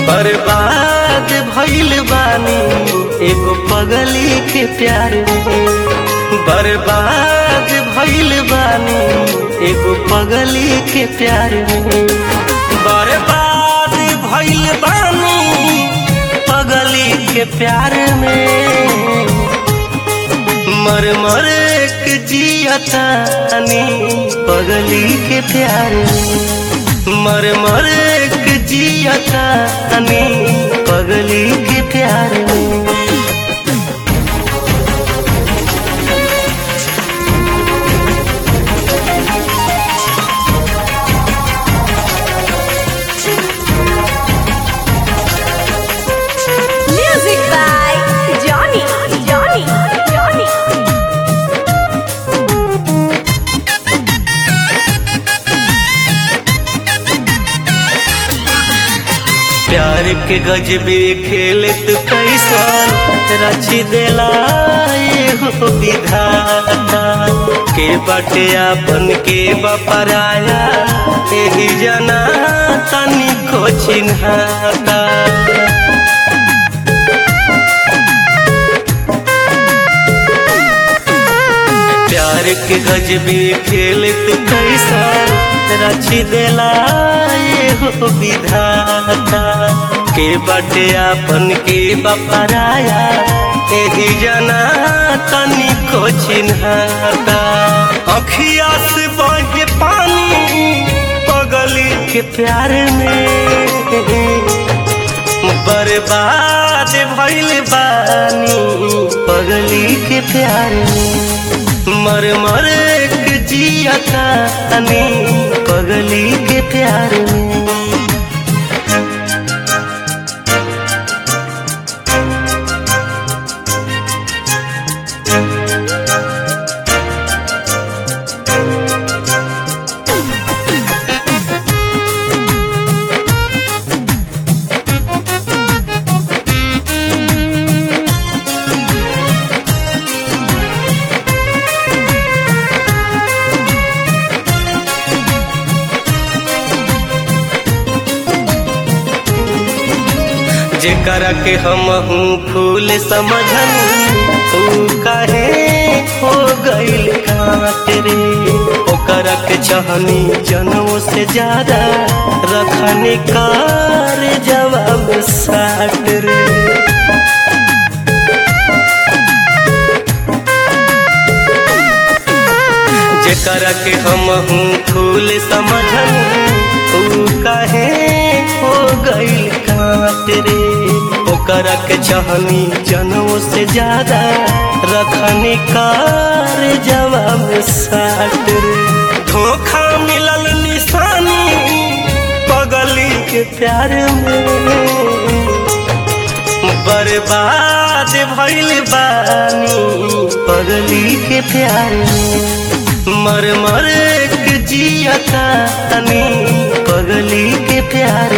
बर्बाद भइल बानी एगो पगली के प्यार में बर्बाद भइल बानी एगो पगली के प्यार में बर्बाद भइल बानी पगली के प्यार में मर मर के जियतानी पगली के प्यार में मर मर के जियतानी पगली के प्यार में Music by Johnny, Johnny, Johnny. प्यार के गजबे खेलत कैसन रची देला एगो विधाता के बाटे आपन के बपराया एही जना तनी को चिन्हाता प्यार के गजबे खेलत कैसन रची देला एगो विधाता के बाटे आपन के बपराया एही जना तनी को चिन्हाता अखिया से बहे पानी पगली के प्यार में बर्बाद भइल बानी पगली के प्यार में मर मर के जियतानी पगली के प्यार में जेकरा के हम हूँ फूल समझन तू काहे हो गईल काट रे ओकरा के चाहनी जनों से ज्यादा रखने कार जवाब साट रे जेकरा के हम हूँ फूल समझन तू काहे हो गईल काट रे ओकरा के चाहनी जनों से ज्यादा रखने कार जवाब साट रे धोखा मिलल निशानी पगली के प्यार में बर्बाद भइल बानी पगली के प्यार में मर मर के जियतानी पगली के प्यार